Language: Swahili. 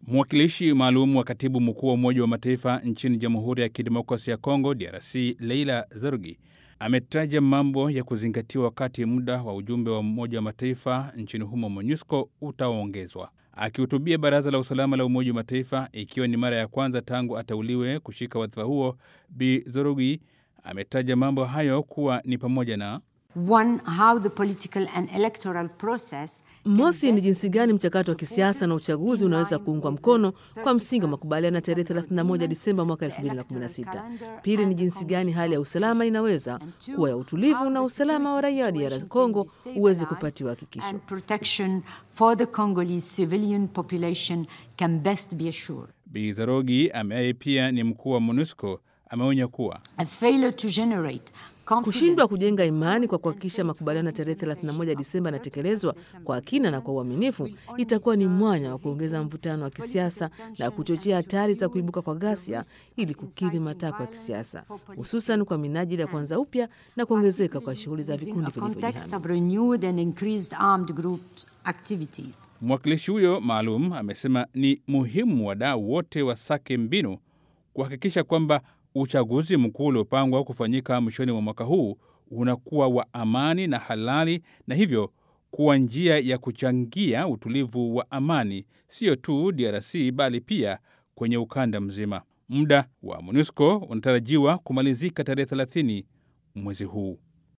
Mwakilishi maalum wa katibu mkuu wa Umoja wa Mataifa nchini Jamhuri ya Kidemokrasia ya Kongo, DRC, Leila Zerugi ametaja mambo ya kuzingatiwa wakati muda wa ujumbe wa Umoja wa Mataifa nchini humo MONUSCO utaongezwa. Akihutubia Baraza la Usalama la Umoja wa Mataifa, ikiwa ni mara ya kwanza tangu ateuliwe kushika wadhifa huo, Bi Zerugi ametaja mambo hayo kuwa ni pamoja na One, how the political and electoral process Mosi ni jinsi gani mchakato wa kisiasa na uchaguzi unaweza kuungwa mkono kwa msingi wa makubaliano ya tarehe 31 Disemba mwaka 2016. Pili ni jinsi gani hali ya usalama inaweza kuwa ya utulivu na usalama wa raia wa DR Congo uweze kupatiwa hakikisho. and protection for the Congolese civilian population can best be assured. Bi Zerugi ambaye pia ni mkuu wa MONUSCO ameonya kuwa A failure to generate confidence Kushindwa kujenga imani kwa kuhakikisha makubaliano ya tarehe 31 Disemba yanatekelezwa kwa kina na kwa uaminifu itakuwa ni mwanya wa kuongeza mvutano wa kisiasa na kuchochea hatari za kuibuka kwa ghasia ili kukidhi matakwa ya kisiasa, hususan kwa minajili ya kuanza upya na kuongezeka kwa shughuli za within vikundi a context vilivyojihami. of renewed and increased armed group activities. Mwakilishi huyo maalum amesema ni muhimu wadau wote wasake mbinu kuhakikisha kwamba uchaguzi mkuu uliopangwa kufanyika mwishoni mwa mwaka huu unakuwa wa amani na halali, na hivyo kuwa njia ya kuchangia utulivu wa amani, sio tu DRC bali pia kwenye ukanda mzima. Muda wa MONUSCO unatarajiwa kumalizika tarehe 30 mwezi huu.